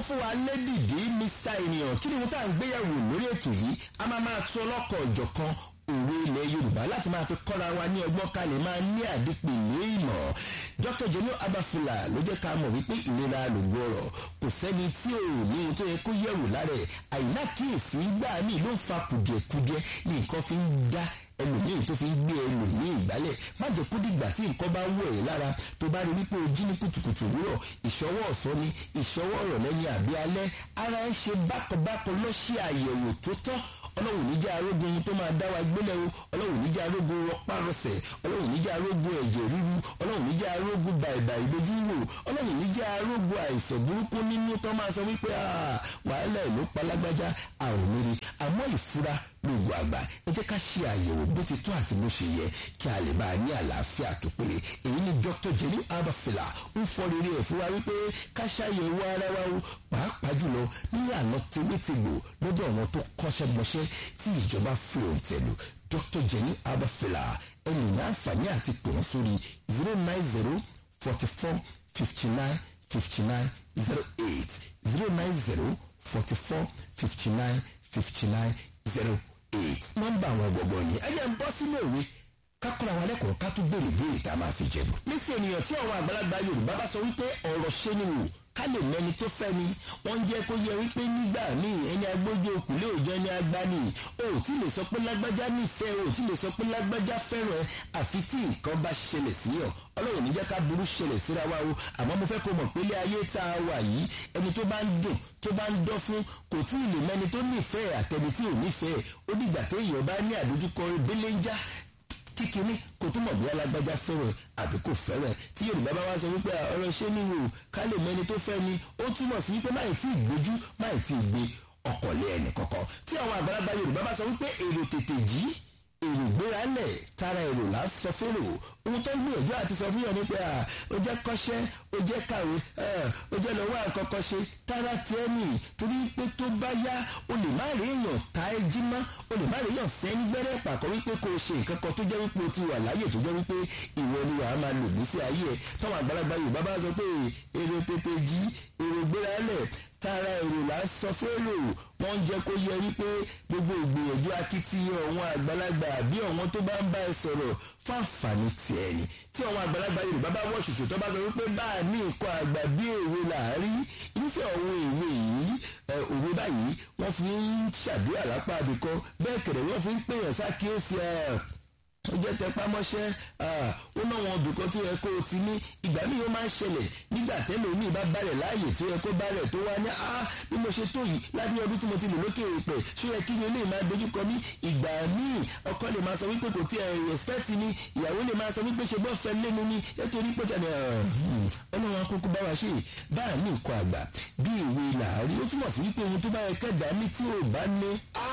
fún wa lẹ́dìdí mr ènìyàn kí ni mo tá à ń gbéyàwó lórí ètò yìí a máa máa tún ọlọ́kọ̀ ọ̀jọ̀kan òwe ilẹ̀ yorùbá láti máa fi kọ́ra wa ní ọgbọ́n kalẹ̀ máa ní àdìpè ní ìmọ̀ dr jenu abafula ló jẹ́ ká mọ̀ wípé ìlera lògbó ọ̀rọ̀ kò sẹ́ni tí ò ní ohun tó yẹ kó yẹ̀wò lára ẹ̀ àìlákìyèsí gbà mí ló ń fa kùdìẹ̀kudiẹ ní nǹkan fi ń dá ẹlòmíì tó fi ń gbé ẹlòmíì ìgbálẹ̀ má jẹ́ kó dìgbà tí nǹkan bá wọ̀ ẹ́ lára tó bá rí wípé o jí ní kùtùkùtù òwúrọ̀ ìṣọwọ́ ọ̀sán ni ìṣọwọ́ ọ̀rọ̀ lẹ́yìn àbí alẹ́ ara ẹ̀ ṣe bákanbákan lọ ṣe àyẹ̀wò tó tọ́ ọlọ́run níjà arógun tó máa dá wa gbélé o ọlọ́run níjà arógun rọpárọsẹ̀ ọlọ́run níjà arógun ẹ̀jẹ̀ ríru ọlọ́run níjà arógun bàìbàì lójú wò ọlọ́run níjà arógun àìsàn burúkú nínú tó máa sọ wípé wàhálà ìlú palágbájá àwọn mìírí àmọ́ ìfura lóògùn àgbà ẹ jẹ́ ká ṣe àyẹ̀wò bó ti tó àti bó ṣe yẹ kí a lè bá a ní àlàáfíà tó péré èyí ni dr jenny abafila ń fọ rere ẹ̀ fún wa wípé ká ṣàyẹ̀wò ara wa o pàápàá jùlọ nílànà tewétegbò lọ́dọ̀ àwọn tó kọ́ṣẹ́gbọṣẹ́ tí ìjọba fi òǹtẹ̀lù dr jenny abafila ẹni ní àǹfààní àti pè wọ́n sórí zero nine zero forty four fifty nine fifty nine zero eight zero nine zero forty four fifty nine fifty nine zero eight. nọ́mbà àwọn gbọ̀ngàn ni ẹ jẹ́ ń bọ́ sínú òwe kákọ́ra wa lẹ́kọ̀ọ́ ká tún béèrè béèrè tá a máa fi jẹ̀bù. níṣẹ́ ènìyàn tí àwọn àgbàlagbà yorùbá bá sọ wípé ọ̀rọ̀ ṣe ni wò ká lè mẹni tó fẹ́ ni wọ́n jẹ́ kó yẹ wípé nígbà míì ẹni agbójú òkúlé òjò ẹni agbani o ò tí lè sọ pé lágbájá nífẹ̀ẹ́ o ò tí lè sọ pé lágbájá fẹ́ràn ẹ àfi tí nǹkan bá ṣẹlẹ̀ sí yàn ọlọ́run níjẹ́ ká burú ṣẹlẹ̀ síra wa o àmọ́ mo fẹ́ kó mọ̀ pé ilé ayé tá a wà yìí ẹni tó bá ń dùn tó bá ń dán fún kò tí ì lè mẹni tó nífẹ̀ẹ́ àtẹni tí ò nífẹ̀ẹ́ ó dìgbà téèyàn bá ní àdójúkọ belenja kíkiní kò túmọ̀ bí alágbájá fẹ́rẹ̀ àbí kò fẹ́rẹ̀ tí yorùbá bá wá sọ wípé ọ̀rọ̀ ṣé ní wò ká lè mẹni tó fẹ́ ni ó túmọ̀ sí wípé máì tí ì gbójú máì tí ì gbé ọkọ̀ lé ẹnì kọ̀ọ̀kan tí àwọn àgbàlagbà yorùbá bá sọ wípé èrò tètè jí èrò gbéra lẹ̀ tara èrò là ń sọ fèrò ohun tó ń gbìyànjú àti sọ fún yàn ni pé ó jẹ́ kọ́ṣẹ́ ó jẹ́ kàwé ó jẹ́ lọ́wọ́ àkọ́kọ́ ṣe tara tiẹ̀ nì torí pé tó bá yá o lè má rí èèyàn ta ẹ jí mọ́ o lè má rí èèyàn sẹ́ni gbẹ́rẹ́ pàkọ́ wípé kò ṣe nǹkan kan tó jẹ́ wípé o ti wà láyè tó jẹ́ wípé ìwọ ni wàá máa lò gbèsè ayé ẹ táwọn àgbàlagbà yorùbá bá sọ pé èrò tètè jí èrò gbéra lẹ̀ tara èrò là ń sọ fèrò wọ́n ń jẹ́ kó yẹ wípé gbogbo ìgbìyànjú akitiyan àwọn àgbàlagbà àbí àwọn tó bá ń bá ẹ sọ̀rọ̀ fún àǹfààní tiẹ̀ ni tí àwọn àgbàlagbà yorùbá bá wọ̀ ṣoṣo tó bá sọ wípé bá a ní nǹkan àgbà bí èwe làárí irúfẹ́ àwọn èwe yìí òwe báyìí wọ́n fi ń ṣàdúrà lápá àbíkọ́ bẹ́ẹ̀ kẹ̀rẹ̀ wọ́n fi ń pèèyàn sákìyèsí ẹ̀ ó jẹ́ tẹpámọ́ṣẹ́ ó náà wọn ibì kan tó yẹ kó o ti ní ìgbà míì ó máa ń ṣẹlẹ̀ nígbà tẹ́lẹ̀ omi bá balẹ̀ láàyè tó yẹ kó balẹ̀ tó wá ní ah bí mo ṣe tó yìí lábẹ́ ọdún tí mo ti lò lókè èèpẹ̀ ṣó yẹ kí ni olè máa dojúkọ mí ìgbà míì ọkọ lè máa sọ wípé kò tí ẹ respect ni ìyàwó lè máa sọ wípé ṣe bọ́ fẹ́ lẹ́nu ni nítorí pé jàdé ọlọ́run akókó bá wa ṣe bá a ní nǹkan àgbà bí ìwé làárí ó túmọ̀ sí wípé ohun tó bá yẹ kẹ́dàá ní tí ò bá ní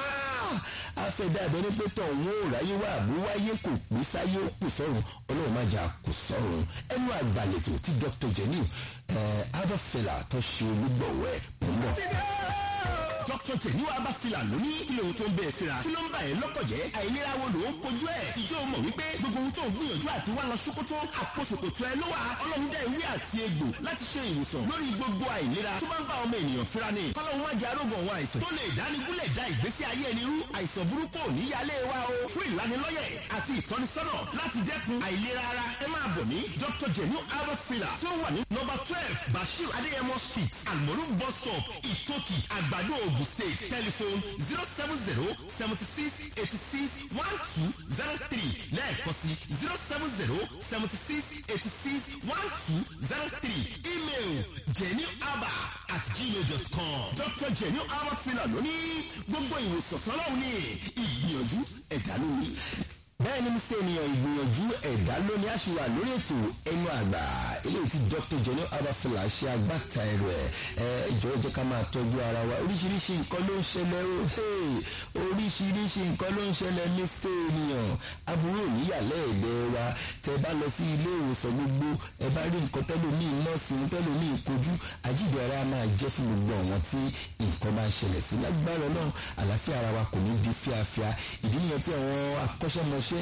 afẹ́dá abẹ́rẹ́ pé tọ̀ wọ́n ò ráyé wá àbú wáyé kò pé sáyé ó kù sọ́run ọlọ́run má jà kù sọ́run ẹnu àgbàlẹ̀tò tí dr jenny abafela tó ṣe olúgbọ̀wọ́ ẹ̀ ń bọ̀. dr jenny abafela ló ní kí lóhun tó ń bẹ́ẹ̀ fira kí ló ń bà ẹ́ lọ́kọ̀ jẹ́ àìlera wo ló ń kojú ẹ̀ ìjọ mọ̀ wípé gbogbo ohun tó ń gbìyànjú àti wá lọ ṣòkòtò àpò ṣòkòtò ẹ ló wà ọlọ́run dá ìwé àti egbò láti ṣe ìwòsàn lórí gbogbo àìlera tó bá ń bá ọmọ ènìyàn fira ni kọ́lọ́run má jẹ́ arógàn àwọn àìsàn tó lè dánigúnlẹ̀ dá ìgbésí ayé ẹni rú àìsàn burúkú ò ní yálé wa o fún ìlanilọ́yẹ̀ àti ìtọ́nisọ́nà láti dẹ́kun àìlera ara ẹ máa bọ̀ ní dr jenu albert fila tí ó wà ní nọ́mbà twelve bashir adéyẹmọ street almoru bus stop ìtòkì àgbàdo ogun state telephone zero seven zero seventy six eighty six one two zero three lẹ́ẹ̀kan sí zero seven zero seventy six eighty six one two zero three email jenuaba at gmail dot com dr jenu albert fila lónìí gbogbo ìwòsàn tọ́lọ́hún ní ìgbìyànjú ẹ̀dá lónìí. bẹ́ẹ̀ ni ṣe ènìyàn ìgbìyànjú ẹ̀dá lónìí àṣìwà lórí ètò ẹnu àgbà eléyìí tí dr jenny abafela ṣe agbáta ẹrù ẹ ẹ ìjọba jẹ́ ká máa tọ́jú ara wa oríṣiríṣi nǹkan ló ń ṣẹlẹ̀ ó oríṣiríṣi nǹkan ló ń ṣẹlẹ̀ ní ṣe ènìyàn aburú òníyàlẹ́ ẹ̀dẹ̀ wa tẹ bá lọ sí ilé ìwòsàn gbogbo ẹ bá rí nǹkan tẹ́lómi nọ́ọ̀sì tẹ́lómi kojú àjíǹde ara máa jẹ́ fún gbogbo àwọn tí nǹkan máa ń ṣẹlẹ̀ sí lágbára náà àlàáfíà ara wa kò ní di fíafíà ìdí nìyẹn tí àwọn akọ́ṣẹ́mọṣẹ́ ṣiṣẹ́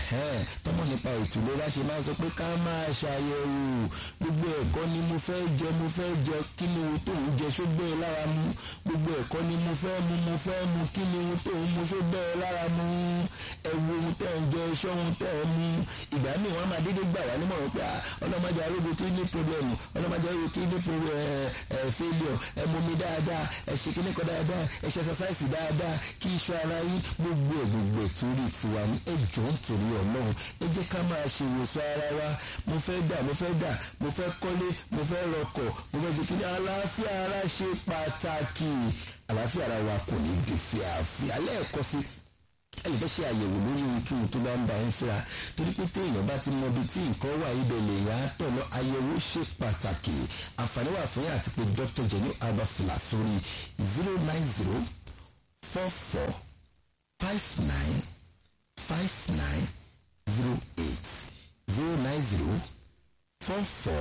tọmọ nípa ètò ìlera ṣe máa sọ pé ká máa ṣàyẹ̀wò gbogbo ẹ̀kọ́ ni mo fẹ́ jẹ mo fẹ́ jẹ kí ni ohun tó ń jẹ ṣó bẹ́ẹ̀ lára mu gbogbo ẹ̀kọ́ ni mo fẹ́ mu mo fẹ́ mu kí ni ohun tó ń mu ṣó bẹ́ẹ̀ lára mu ẹ̀wù ohun tẹ́ ń jẹ iṣẹ́ ohun tẹ́ ń mu ìgbà míì wọ́n máa dédé gbà wá nímọ̀ràn pé ọlọ́mọdé arógo tó ní problem ọlọ́mọdé arógo tó ní failure ẹ mú mi dáadáa ẹ ṣe kíní kan dáadáa ẹ ṣe exercise dáadáa kí iṣan ara yín gbogbo ẹ̀ gbogbo ẹ̀ torí tiwa ní ẹjọ́ ń torí ọlọ́run ẹ jẹ́ ká máa ṣe ìwòsàn ara wa mo fẹ́ dà mo fẹ́ dà mo fẹ́ kọ́lé mo fẹ́ rọkọ̀ mo fẹ́ ṣe kíní àlàáfíà ara ṣe pàtàkì àlàáfíà ara wa kò ní di fíafíà lẹ́ẹ̀kọ́ sí ẹ lè fẹ́ ṣe àyẹ̀wò lórí ohunkóhun tó bá ń ba ń fira torí pé téèyàn bá ti mọ ibi tí nǹkan wà ibẹ̀ lè yá tọ̀nà àyẹ̀wò ṣe pàtàkì àǹfààní wà fún yín àti pé dr jenny abafila sórí zero nine zero four four five nine five nine zero eight zero nine zero four four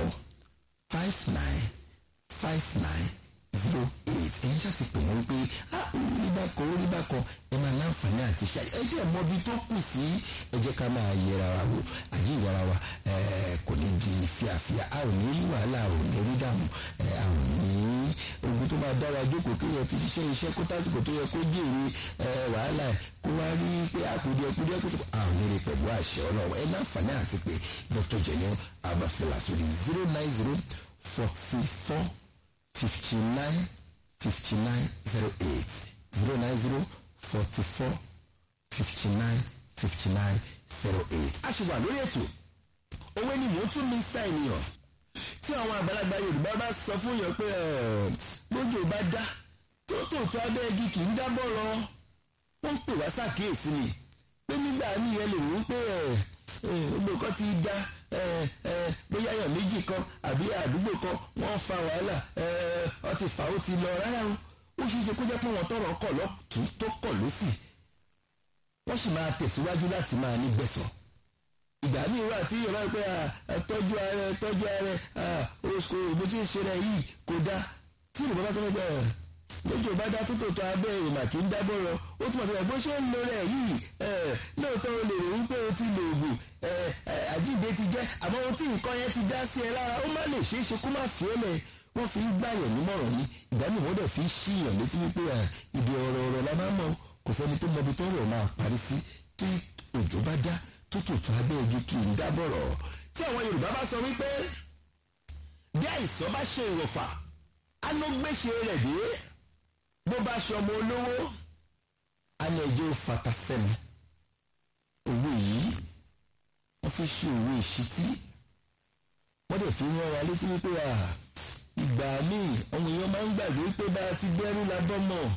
five nine five nine zero eight ẹ̀yin ṣáà ti pè wọ́n pé ah orí bá kan orí bá kan ẹ máa láǹfààní àti ṣe ẹ jẹ́ mọ ibi tó kù sí ẹ jẹ́ ká máa yẹra wa wò àyè ìyára wa kò ní di fíafíà a ò ní rí wàhálà a ò ní rí dààmú a ò ní ogun tó máa dá wa jókòó kí yẹn ti ṣiṣẹ́ iṣẹ́ kó tásìkò tó yẹ kó jèrè wàhálà ẹ̀ kó wá rí pé àkùdíẹ̀ kùdíẹ̀ kó sọ a ò ní rí pẹ̀lú àṣẹ ọlọ́run ẹ láǹfààní àti pé dr jenny abafela sórí zero nine zero forty four fifty nine fifty nine zero eight zero nine zero forty four fifty nine fifty nine zero eight. a ṣe wà lórí ètò owó ni mò ń tún mi sá ènìyàn tí àwọn àgbàlagbà yorùbá bá sọ fún yàn pé lójú bá dá tó tòótọ́ abẹ́ igi kì í dábọ̀ lọ wọ́n ń pè wá ṣàkíyèsí ni pé nígbà míì ẹ lè rò ó pé gbogbo kan ti dá bóyá èèyàn méjì kan àbí àdúgbò kan wọ́n fa wàhálà ọtí fà ó ti lọ rárá o ó ṣeé ṣe kó jẹ́ pé wọ́n tọrọ kọ̀ lọ́tún tó kọ̀ lọ́sì wọ́n sì máa tẹ̀síwájú láti máa ní gbẹ̀sọ̀ ìgbà míì wà tí yorùbá pé tọ́jú ààrẹ tọ́jú ààrẹ oṣù bó ti ń ṣe rẹ̀ yìí kò dá tí yorùbá bá sọ pé lójú ọba dá tótó tó abẹ́ ìrìnà kì í dábọ̀ rọ ó túmọ̀ sí pé bó ṣe ń lo rẹ̀ yìí lóòótọ́ o lè rò wípé o ti lo oògùn àjíǹde ti jẹ́ àmọ́ ohun tí nǹkan yẹn ti dá sí ẹ lára ó má lè ṣeé ṣe kó má fi ẹ́ lẹ̀ wọ́n fi ń gbàyàn nímọ̀ràn ni ìgbà míì wọ́n dẹ̀ fi ń ṣíyàn létí wípé ibi ọ̀rọ̀ ọ̀rọ̀ la máa mọ̀ kò sẹ́ni tó mọbi tó rọ̀ máa parí sí tí òjò bá dá tó tòótọ́ abẹ́ igi kì í dábọ̀rọ̀ tí àwọn Yorùbá bá sọ wípé bí àìsàn bá ṣe ìwọ̀fà á ló gbéṣe rẹ̀ dé bó bá ṣọmọ olówó alẹ́ ẹjọ́ fata sẹ́nu owó yìí wọ́n fi ṣe owó ìṣítí wọ́n dẹ̀ fi rán wa létí wípé ìgbà míì ọmọ èèyàn máa ń gbàgbé pé bá a ti dẹ́rù labọ́ mọ̀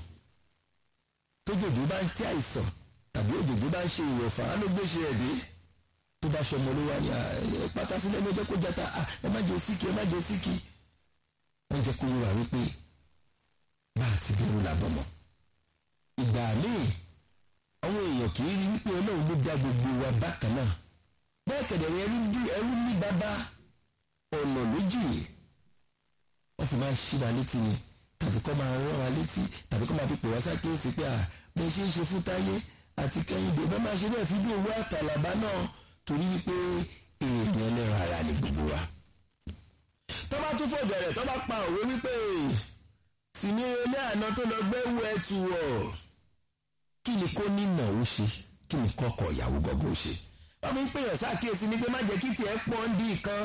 tójòjò bá ń tí àìsàn tàbí òjòjò bá ń ṣe ìwọ̀fà á ló gbéṣe ẹ̀ dé tó bá ṣọmọ olówó ni pátá sílẹ̀ ní ọjọ́ kó jata ẹ má jẹ́ òsíkì ẹ má jẹ́ òsíkì wọ́n jẹ́ kó yẹ wà wípé bá a ti bẹ̀rù làbọ̀ mọ́. ìgbà míì àwọn èèyàn kì í rí wípé ọlọ́run ló dá gbogbo wa bákan náà bẹ́ẹ̀ kẹ̀dẹ̀ ẹrú ní bàbá ọ̀nà lójì wọ́n sì máa ń ṣí wa létí ni tàbí kọ́ máa rán wa létí tàbí kọ́ máa fi pè wá sákèésí pé à bẹ́ẹ̀ ṣe ń ṣe fún táyé àti kẹ́hìndé bẹ́ẹ̀ máa ṣe bẹ́ẹ̀ fi dùn owó àtàlàbá náà torí wípé èèyàn ẹlẹ́ran ara ni gbogbo wa. tọ́ bá tún fọ̀jọ̀ rẹ̀ tọ́ bá pa òwe wípé sì ní ilé àná tó lọ gbẹ́wò ẹtù ọ̀ kí ni kó nínà ó ṣe kí ni kọ́kọ́ ìyàwó gọ́gọ́ ó ṣe. wọ́n fi ń pèèyàn sákèésí ni pé má jẹ́ kí tiẹ̀ pọ̀ ń di kan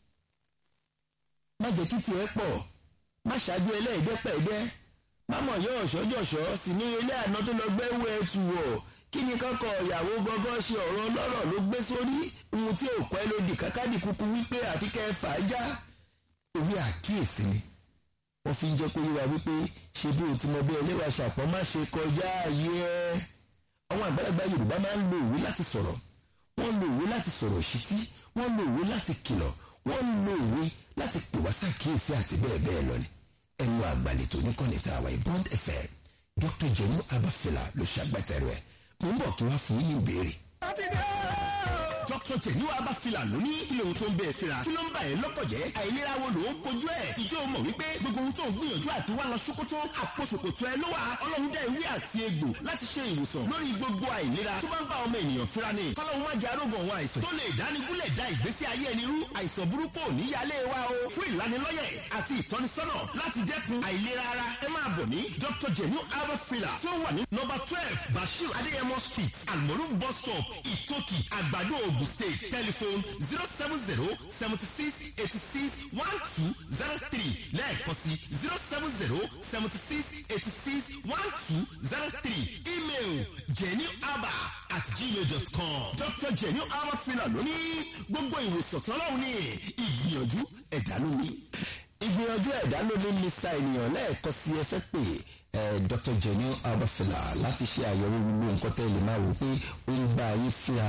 má jẹ́ kí tiẹ̀ pọ̀ má ṣáájú ẹlẹ́ẹ̀dẹ́pẹ̀ẹ́dẹ́ má mọ̀ yọ ọ̀ṣọ́jọ̀ṣọ́ sì ní ilé àná tó lọ gbẹ́wò ẹtù ọ̀ kí ni kọ́kọ́ ìyàwó gọ́gọ́ ṣe ọ̀rọ̀ ọlọ́rọ̀ ló gbé sórí ohun tí ò pẹ́ ló di kákàdì kúkú wípé àfi kẹ́ ẹ fà á já òwe àkíyèsí ni wọ́n fi ń jẹ́ kó yé wa wípé ṣe bí o ti mọ bí ẹlẹ́wà ṣàpọ̀ má ṣe kọjá ayé ẹ́ àwọn àgbàlagbà yorùbá máa ń lo òwe láti sọ̀rọ̀ wọ́n lo òwe láti sọ̀rọ̀ ṣítí wọ́n lo òwe láti kìlọ̀ wọ́n lo òwe láti pè wá ṣàkíyèsí àti bẹ́ẹ̀ bẹ́ẹ̀ lọ ni ẹnu àgbàlètò oníkànnì tá a wà Bond FM Dr. Jemu Abafela ló ṣàgbàtẹ̀rù ẹ̀ mo ń bọ̀ kí wá fún yín ní ìbéèrè. dr jẹ̀níwá abáfilà lónìí ilé ohun tó ń bẹ́ẹ̀ fira kí ló ń bà ẹ́ lọ́kọ̀ jẹ́ àìlera wo ló ń kojú ẹ̀ ìjọ mọ̀ wípé gbogbo ohun tó ń gbìyànjú àti wá lọ ṣòkòtò àpò ṣòkòtò ẹ ló wà ọlọ́run dá ewé àti egbò láti ṣe ìwòsàn lórí gbogbo àìlera tó bá ń bá ọmọ ènìyàn fira ni kọ́lọ́run má jẹ́ arógan àwọn àìsàn tó lè dánigúnlẹ̀ dá ìgbésí ayé ẹni rú àìsàn burúkú ò ní yálé wa o fún ìlanilọ́yẹ̀ àti ìtọ́nisọ́nà láti dẹ́kun àìlera ara ẹ máa bọ̀ ní dr jenu herbal filler tí ó wà ní nọ́mbà twelve bashir adéyẹmọ street almoru bus stop ìtòkì àgbàdo ogun state telephone zero seven zero seventy six eighty six one two zero three lẹ́ẹ̀kan sí zero seven zero seventy six eighty six one two zero three email jennyaba at gmail dot com dr jenny herbal filler lónìí gbogbo ìwòsàn tọ́lọ́hún ní ìgbìyànjú ẹ̀dá lónìí ìgbìyànjú ẹ̀dá ló ní mr ènìyàn lẹ́ẹ̀kan sí ẹ fẹ́ pè ẹ dr jenny abafila láti ṣe àyẹ̀wò gbogbo nǹkan tẹ́ lè máa wò pé ó ń gba ayé fíra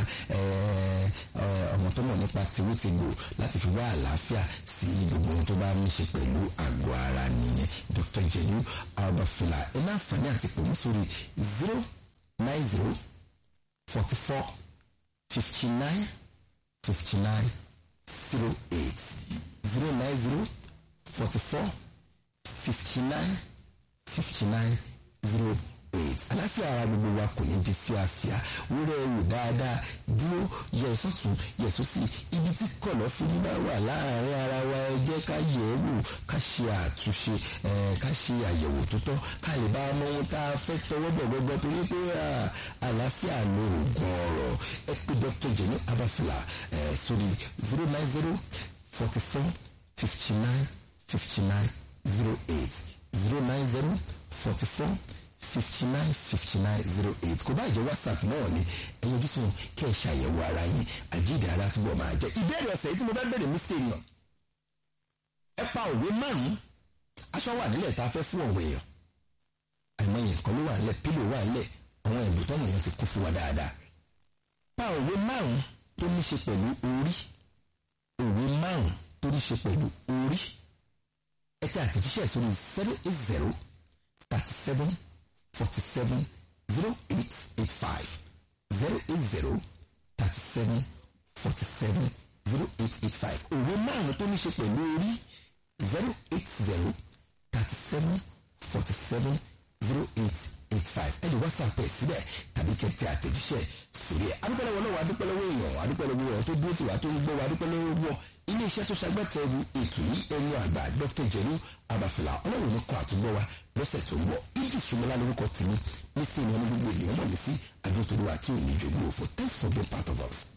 ọmọ tó mọ̀ nípa tìwétìgbò láti fi wá àlàáfíà sí gbogbo ohun tó bá ní ṣe pẹ̀lú àgọ́ ara nìyẹn dr jenny abafila ẹ náà fàní àti pè mí sórí zero nine zero forty four fifty nine fifty nine zero eight zero nine zero forty four fifty nine fifty nine zero eight aláfíà ara gbogbo wa kò ní di fíafíà wúrẹ́ wò dáadáa dúró yẹ sọ́tún yẹ sósì ibi tí kọ̀lọ́ fi ní bá wà láàrin ara wa ẹ jẹ́ ká yẹ̀ ẹ́ wò ká ṣe àtúnṣe ká ṣe àyẹ̀wò tó tọ́ ká lè bá ọmọ ohun tá a fẹ́ tọwọ́ bọ̀ gbọ́gbọ́ torí pé àlàáfíà ló oògùn ọ̀rọ̀ ẹ pé dr jenny abafila sórí zero nine zero forty four fifty nine fifty nine zero eight zero nine zero forty four fifty nine fifty nine zero eight kò bá jẹ́ whatsapp náà ni ẹ̀yin ojú sùn kẹ́ ẹ̀ ṣàyẹ̀wò ara yín àjíǹde ara túbọ̀ máa jẹ́ ìbéèrè ọ̀sẹ̀ yìí tí mo fẹ́ bẹ̀rẹ̀ mí sí èèyàn ẹ pa òwe márùn-ún aṣọ wà nílẹ̀ tá a fẹ́ fún ọ̀wọ̀ èèyàn àìmọye nǹkan ló wà nílẹ̀ pílò wà nílẹ̀ àwọn ẹ̀bùn tọ́mọ èèyàn ti kú fún wa dáadáa pa òwe márùn-ún tó ní ṣe pẹ̀lú orí òwe márùn-ún tó ní ṣe pẹ̀lú orí ẹ ti àtẹ̀jíṣẹ́ sórí zero eight zero thirty seven forty seven zero eight eight five zero eight zero thirty seven forty seven zero eight eight five òwe márùn tó ní ṣe pẹ̀lú orí zero eight zero thirty seven forty seven zero eight eight five ẹ lè whatsapp ẹ síbẹ̀ tàbí kẹ́tẹ́ àtẹ̀jíṣẹ́ sórí ẹ̀ adúpẹ́lẹ́wọ́ lọ́wọ́ adúpẹ́lẹ́wọ́ èèyàn adúpẹ́lẹ́wọ́ èèyàn tó dúró tiwa tó ń gbọ́ wa adúpẹ́lẹ́wọ́ wọ ilé iṣẹ́ tó ṣagbátẹrù ètò yìí ẹnu àgbà dr jẹnu abafila ọlọ́run ní kọ́ àtúgbọ́ wa lọ́sẹ̀ tó ń bọ̀ idris sumala lórúkọ tìmí nísìnyí wọn ní gbogbo ènìyàn mọ̀ mí sí adúrótòrò àti òní ìjògbó òfò thanks for being part of us.